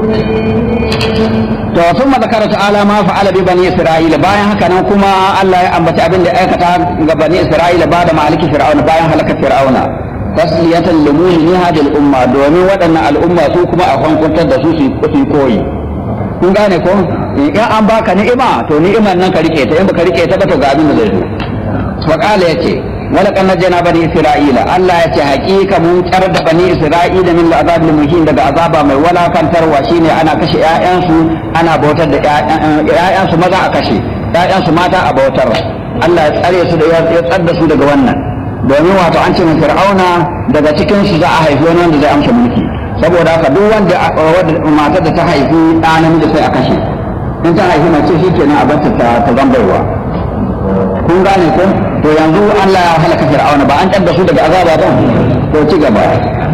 to sun mazakara ta'ala ma fa'ala bi bani isra'ila bayan haka nan kuma Allah ya ambaci abin da aikata ga bani isra'ila ba da maliki fir'auna bayan halakar fir'auna tasliyatan limuni hadhihi al-umma domin waɗannan al'umma su kuma a hankuntar da su su koyi kun gane ko in an baka ni'ima to ni'imar nan ka rike ta in baka rike ta ba to ga abin da zai zo wa qala yace wala kan najjana bani isra'ila Allah ya ce haƙiƙa mun tsar da bani isra'ila min al'azab muhin daga azaba mai walakantarwa shine ana kashe ƴaƴansu ana bautar da ƴaƴansu maza a kashe ƴaƴansu mata a bautar Allah ya tsare su da ya tsar da su daga wannan domin wato an ce fir'auna daga cikin su za a haifi wani wanda zai amsa mulki saboda haka duk wanda matar da ta haifi ɗa namiji sai a kashe in ta haifi mace shi kenan a barta ta zambaiwa kun gane ko to yanzu Allah ya halaka fir'auna ba an da su daga azaba ba to ci gaba